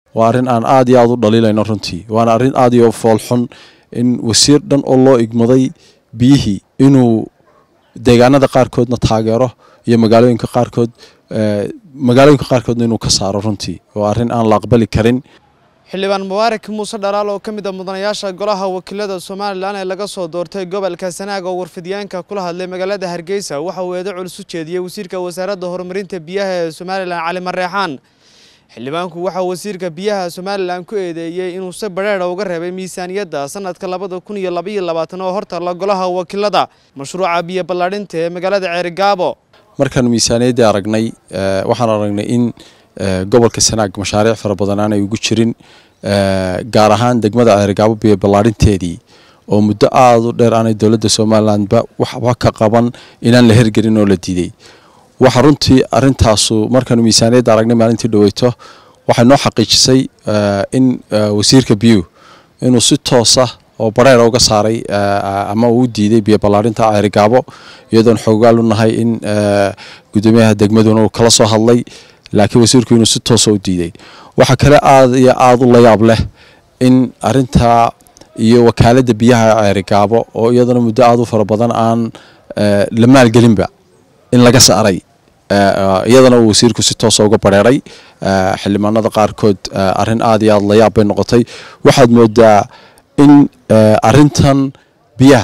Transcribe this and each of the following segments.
waa arrin aan aad iyo aad u dhaliilayno runtii waana arrin aad iyo foolxun in wasiir dhan oo loo igmaday biyihii inuu deegaanada qaarkoodna taageero iyo magaalooyinka qaarkood magaalooyinka qaarkoodna inuu ka saaro runtii waa arrin aan la aqbali karin xildhibaan mubaarak muuse dhalaal oo ka mid a mudanayaasha golaha wakiilada somalilan ee laga soo doortay gobolka sanaag oo warfidyaanka kula hadlay magaalada hargeysa waxa uu eedo culus u jeediyey wasiirka wasaaradda horumarinta biyaha ee somalilan cali mareexaan xildhibaanku waxaa wasiirka biyaha somalilan ku eedeeyey inuu si badheedha uga reebay miisaaniyadda sanadka labada kun iyo labaiyo labaatan oo hortaalla golaha wakiilada mashruuca biyo ballaadhinta ee magaalada ceerigaabo markaan miisaaniyaddii aragnay waxaan aragnay in gobolka sanaag mashaariic fara badan aanay ugu jirin gaar ahaan degmada ceerigaabo biyo ballaadhinteedii oo muddo aada u dheer aanay dowladda somalilanba waxba ka qaban inaan la hergelin oo la diiday waxa runtii arintaasu markaanu miisaaniyadda aragnay maalintii dhaweyto waxay noo xaqiijisay in wasiirka biyuhu inuu si toosa oo bareera uga saaray ama uu diiday biyo ballaadhinta ceerigaabo iyadoon xoogaal u nahay in gudoomiyaha degmaduna uu kala soo hadlay laakiin wasiirku inuu si toosa u diiday waxaa kale aada iyo aada u layaab leh in arintaa iyo wakaaladda biyaha ceerigaabo oo iyadana muddo aada u fara badan aan la maalgelinba in laga saaray iyadana uu wasiirku si toosa uga bareeray xildhibaanada qaarkood arrin aada iyo aada layaab bay noqotay waxaad moodaa in arintan biyaha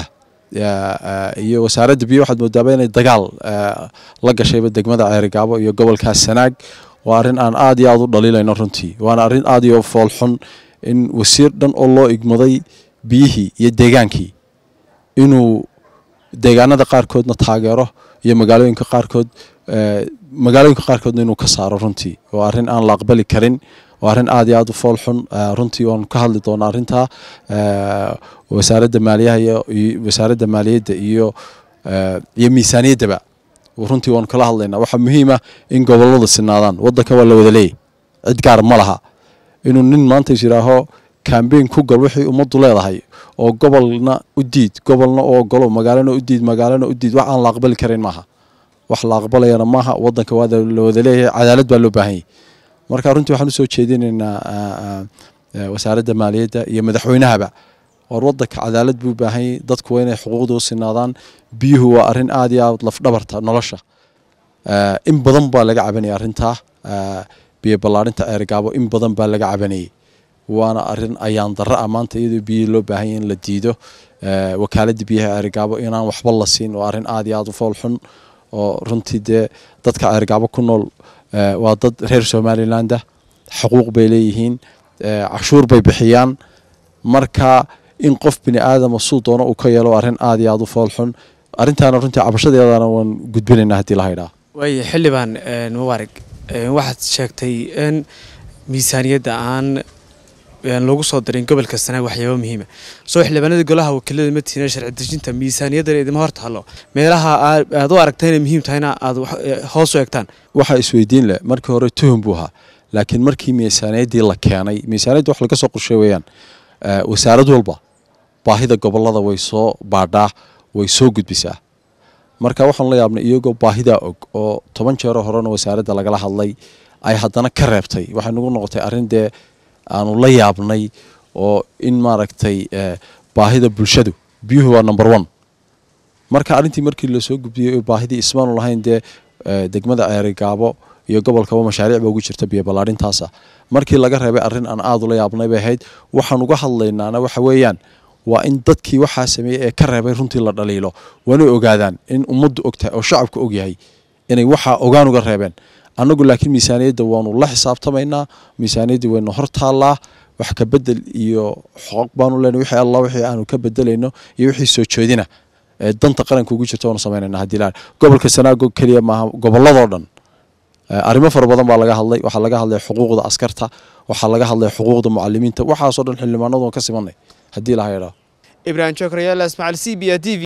iyo wasaaradda biyaha waxaad moodaaba inay dagaal la gashayba degmada ceerigaabo iyo gobolkaas sanaag waa arrin aan aada iyo aada u dhaliilayno runtii waana arrin aada iyo foolxun in wasiir dhan oo loo igmaday biyihii iyo deegaankii inuu deegaanada qaarkoodna taageero iyo magaalooyinka qaarkood magaalooyinka qaarkoodna inuu ka saaro runtii waa arrin aan la aqbali karin waa arrin aada iyo aada u foolxun runtii waanu ka hadli doonaa arrintaa wasaaradda maaliyaha iyo wasaaradda maaliyadda iyo iyo miisaaniyaddaba runtii waanu kala hadlaynaa waxaa muhiima in goboladu sinaadaan waddanka waa la wada leeyay cid gaar ma laha inuu nin maanta is yidhaaho kambeyn ku gal wixii ummaddu leedahay oo gobolna u diid gobolna u ogolo magaalana u diid magaalana u diid wax aan la aqbali karin maaha wax la aqbalayana maaha waddanka waa la wada leeyahay cadaalad baa loo baahan yahy marka runtii waxaan usoo jeedinaynaa wasaaradda maaliyadda iyo madaxweynahaba war waddanka cadaalad buu baahan yahy dadku waa inay xuquuqda u sinaadaan biyuhu waa arrin aada iyo aad lafdhabarta nolosha in badan baa laga cabanayay arrintaa biyo ballaadhinta ceerigaabo in badan baa laga cabanayay waana arin ayaan darra ah maanta iyadoo biyihii loo baahan yahy in la diido wakaaladda biyaha ceerigaabo inaan waxba la siin waa arrin aada iyo aada u fool xun oo runtii dee dadka ceerigaabo ku nool waa dad reer somalilandah xuquuq bay leeyihiin cashuur bay bixiyaan marka in qof bini aadama suu doono uu ka yeelo arrin aada iyo aada u fool xun arrintaana runtii cabashadeedana waan gudbinaynaa haddii la haydhaa waaya xildhibaan mubaarig waxaad sheegtay in miisaaniyadda aan loogu soo darin gobolka sanaag waxyaaba muhiima soo xildhibaanada golaha wakiilada matiina sharci dejinta miisaaniyaddan idima hor taalo meelaha aad u aragta inay muhiim tahayna aad hoos u egtaan waxaa isweydiin leh markii hore tuhum buu ahaa laakiin markii miisaaniyaddii la keenay miisaaniyadda wax laga soo qorshay weeyaan wasaarad walba baahida gobolada way soo baadhaa way soo gudbisaa marka waxaan la yaabnay iyagoo baahidaa og oo toban jeero horena wasaaradda lagala hadlay ay haddana ka reebtay waxay nagu noqotay arrin dee aanu la yaabnay oo in maaragtay baahida bulshadu biyuhu waa number one marka arrintii markii lasoo gudbiyey baahidii ismaanu lahayn dee degmada ceerigaabo iyo gobolkaba mashaariic ba ugu jirta biyo ballaadhintaasa markii laga reebay arrin aan aada ula yaabnay bay ahayd waxaan uga hadlaynaana waxa weeyaan waa in dadkii waxaa sameeyey ee ka reebay runtii la dhaliilo waanay ogaadaan in ummaddu ogtahay oo shacabku ogyahay inay waxaa ogaan uga reebeen annagu laakiin miisaaniyadda waanu la xisaabtamaynaa miisaaniyaddii waynu hor taallaa wax ka bedel iyo xoog baanu leenahay wixii allah wixii aanu ka bedelayno iyo wixii soo jeedina ee danta qaranka ugu jirta waanu samaynayna haddii la gobolka sanaago keliya maaha gobolladoo dhan arrimo fara badan baa laga hadlay waxaa laga hadlay xuquuqda askarta waxaa laga hadlay xuquuqda mucalimiinta waxaasoo dhan xildhibaanadu ka simanay haddii la haydhaa ibrahim jokrayaal ismaaciil c b a t v